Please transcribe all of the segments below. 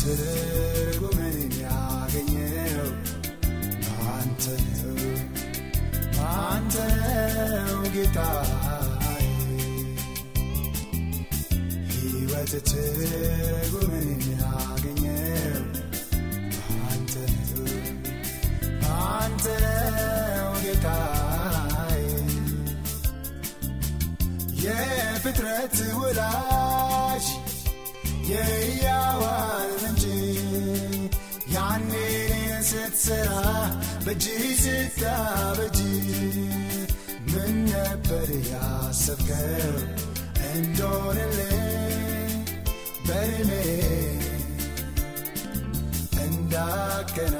ትርጉምን ያገኘው አንተ ነው አንተ ነው ጌታዬ ሕይወት ትርጉምን ያገኘው አንተ ነው አንተ ነው ጌታዬ የፍጥረት ወላጅ የሕያዋን ምንጭ ያኔ ስትሰራ በእጅ ስታበጅ ምን ነበር ያሰብከው እንደሆነልኝ በእድሜ እንዳከና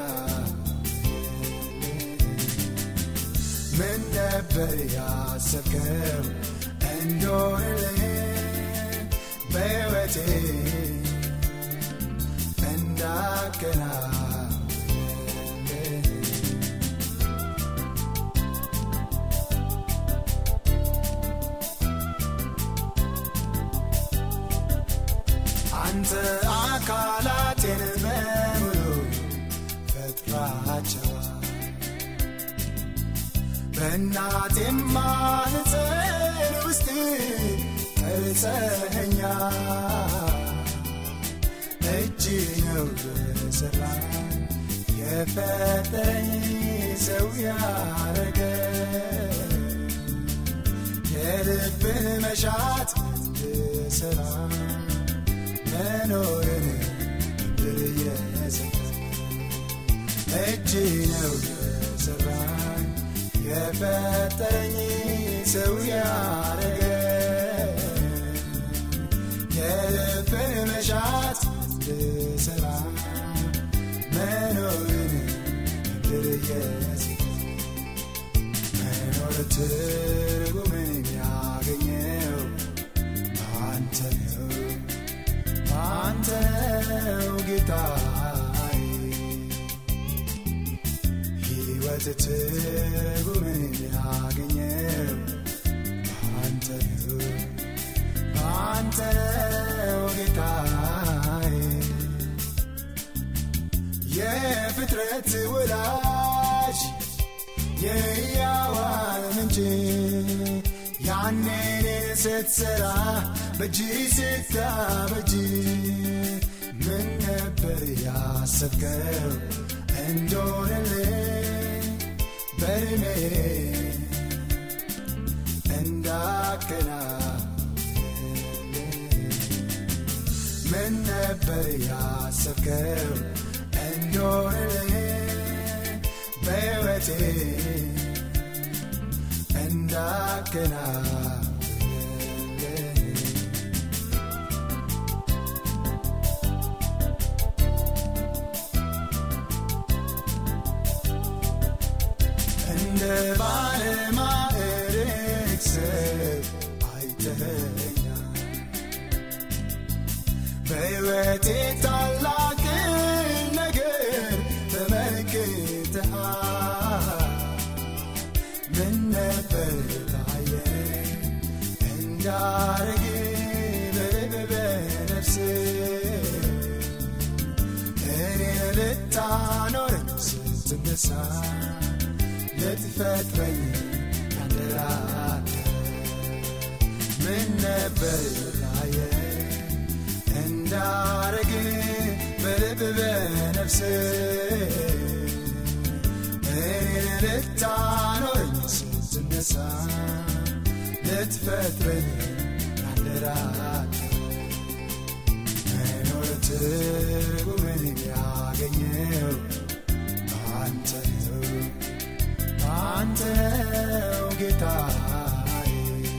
ምን ነበር ያሰብከው እንደሆነልኝ በሕይወቴ እንዳከና አንተ አካላቴን በሙሉ ፈጥራቸዋል በእናቴም ማኅፀን ውስጥ ቀርጸኸኛል እጅ ነው በሠራ የፈጠረኝ ሰው ያረገ የልብን መሻት እንድሠራ መኖርን ምድር የሰጠ እጅ ነው የሠራኝ የፈጠረኝ ሰው ያረገ የልብን መሻት እንድሠራ መኖርን ምድር የሰጠ መኖር ትርጉምን ያገኘው አንተ ነው አንተ ነው ጌታዬ ሕይወት ትርጉምን ያገኘው አንተ ነው አንተ ነው ጌታዬ የፍጥረት ወላጅ የሕያዋን ምንጭ ያኔ እኔን ስትሠራ በእጅ ስታበጅ ምን ነበር ያሰብከው እንደሆነልኝ በእድሜ እንዳከናውንልኝ ምን ነበር ያሰብከው እንደሆነልኝ በሕይወቴ እንዳከናውንልኝ እንደ ባለማዕረግ ሰብ አይተኸኛል በሕይወቴ ታላቅን ነገር ተመልክተሃል ምን ነበር ታየ እንዳረግ በልብ በነፍስ እኔን ልታኖረኝ ስትነሳ ልትፈጥረኝ ያንደራተ ምን ነበር ታየ እንዳረግ በልብ በነፍስ እኔን ልታኖረኝ ስትነሳ ልትፈጥረኝ ያንደራተ መኖር ትርጉምን ያገኘው አንተ ነው አንተ ነው ጌታዬ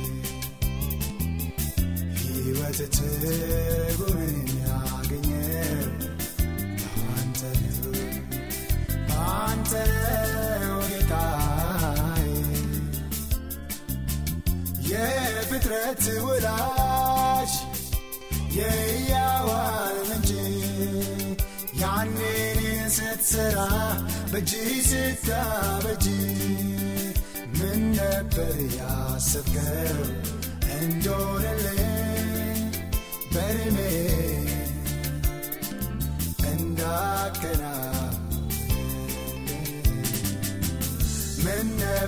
ሕይወት ትርጉምን ያገኘው አንተ ነው አንተ ነው ጌታዬ የፍጥረት ወላጅ የሕያዋን ምንጭ ያኔ እኔን ስትሠራ በእጅ ስታበጅ ምን ነበር ያሰብከው እንደሆነልኝ በእድሜ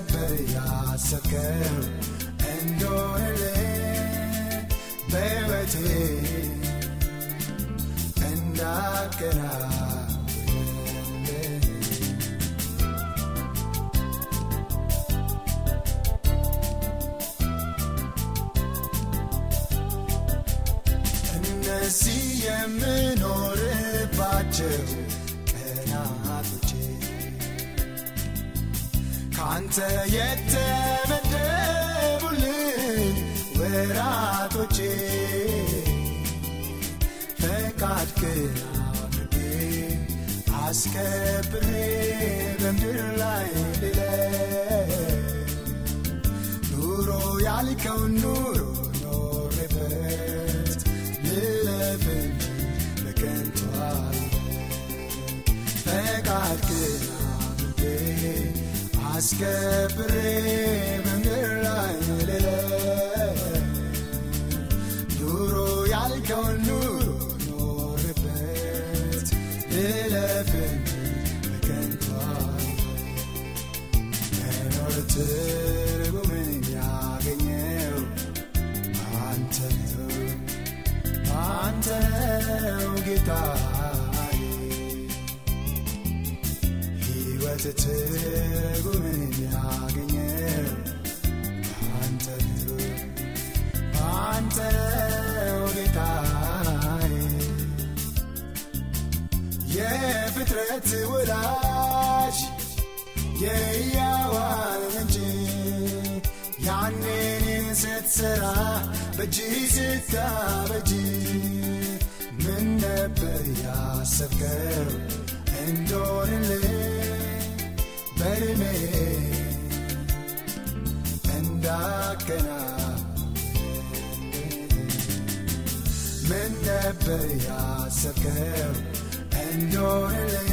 ነበር ያሰብከው እንደሆነልህ በሕይወቴ እንዳከናወንልህ እነዚህ የምኖርባቸው ቀናቶቼ ካንተ የተመደቡልኝ ወራቶቼ ፈቃድ ግን አድርጌ አስከብሬ በምድር ላይ ልለፍ ኑሮ ያልከውን ኑሮ ኖሬበት ልለፍ እንጂ በከንቱ ፈቃድ ግን አድርጌ አስከብሬ በምድር ላይ ልለፍ ኑሮ ያልከውን ኑሮ ኖሬበት ልለፍ እንጂ በከንቱ መኖር ትርጉምን ያገኘው አንተ ነው አንተ ነው ጌታዬ ሕይወት ትርጉምን ያገኘው አንተ ነው አንተ ነው ጌታዬ የፍጥረት ወላጅ የሕያዋን ምንጭ ያኔ እኔን ስትሠራ በእጅ ስታበጅ ምን ነበር ያሰብከው እንደሆንልህ በዕድሜ እንዳከናወንልህ ምን ነበር ያሰብከው እንደሆንልህ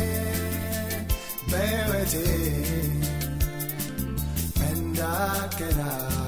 በሕይወቴ እንዳከናወንልህ